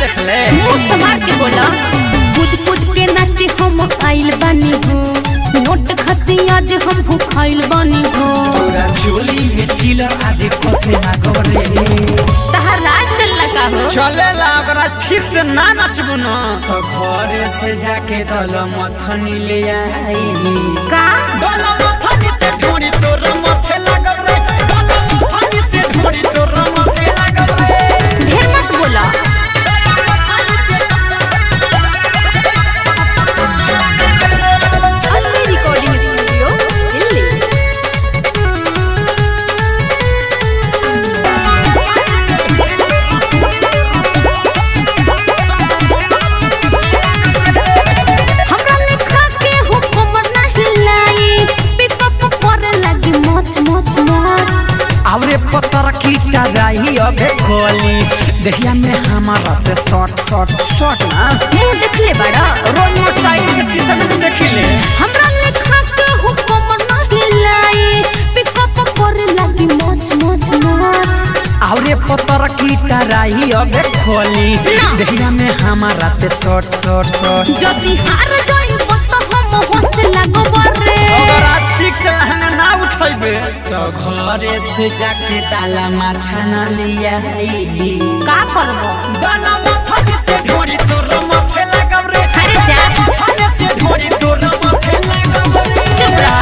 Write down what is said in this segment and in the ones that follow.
देख ले मुंह संभाल के बोला कूद कूद के नाचे हम आइल बानी हो नोट खती आज हम भूखाइल बानी हो तोरा चोली में चिलर आदि कसे ना गरे तहार राज चल का हो चले ला ओकरा ठीक से ना नचबू न तो घरे से जाके दल मथनी ले आई का दल मथनी से ढूंढी तोर मथे लागल रे दल मथनी से ढूंढी तोर मथे लागल रे ढेर मत बोला अन्य रिकॉर्डिंग स्टूडियो दिल्ली हमरा लेखा के हुकुम नहीं लाई पिकअप करे लगी मौज मौज मौज आवरे पत्थर की टराई अबे खोली देखिया में हमारा ते शॉट शॉट शॉट ना मुंह देखले बड़ा रोज मोटरसाइकिल के शीशे में देखिले हमरा लेखा के हुकुम नहीं लाई पिकअप करे लगी मौज मौज मौज आवरे पत्थर की टराई अबे खोली ना। देखिया में हमारा ते शॉट शॉट शॉट जदि हार जाई तो हम होश लगब रे अगर आज ठीक से लहंगा ना उठेबे तो घरे से जाके ताला माथा ना लिया का करबो दाना माथा से ढोरी तोर माथे लगब रे अरे जा। माथा से ढोरी तोर माथे लगब रे चुप रह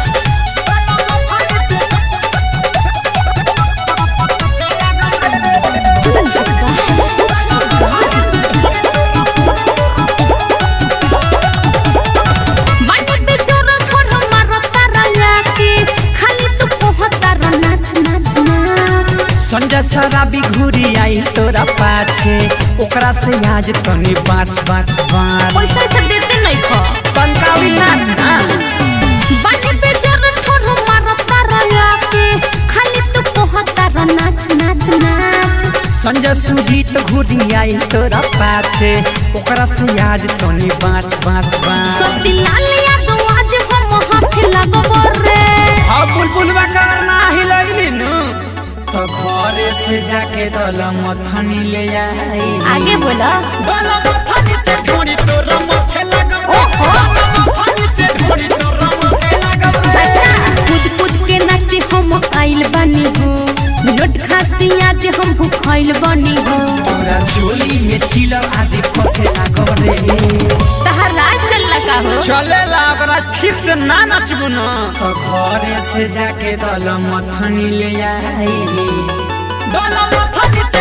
बाटे पे जोर थोर मारो तारा लाके खाली तू कहता रह नाच नाच नाच संजय शराबी घूरी आई तोरा पाछे ओकरा से आज तनी बाँच बाँच बाँच पैसा से देते नहीं खा तनकावी नाच ना बाटे पे जोर थोर मारो तारा लाके खाली तू कहता रह नाच नाच नाच संजय सुजीत घूरी आई तोरा पाछे ओकरा से आज तनी बाँच बाँच बाँच सती लालिया तो आज हम हाथ लगब रे अब बुलबुल बकर ना ही लगली नु तो घरे से जाके दल मथनी ले आई आगे बोला दल मथनी से ढूंढी तोर मथे लगब रे। ओहो। दल मथनी से ढूंढी तोर मथे लगब रे। अच्छा कूद कूद के नाचे हम आइल बानी हो नोट खाती आज हम भूखाइल बानी हो तोरा चोली में चिलर आदि फसे लागब रे तहार राज चल का हो चले ला ओकरा ठीक से ना नचबू न तो घरे से जाके दल मथनी ले आई दल मथनी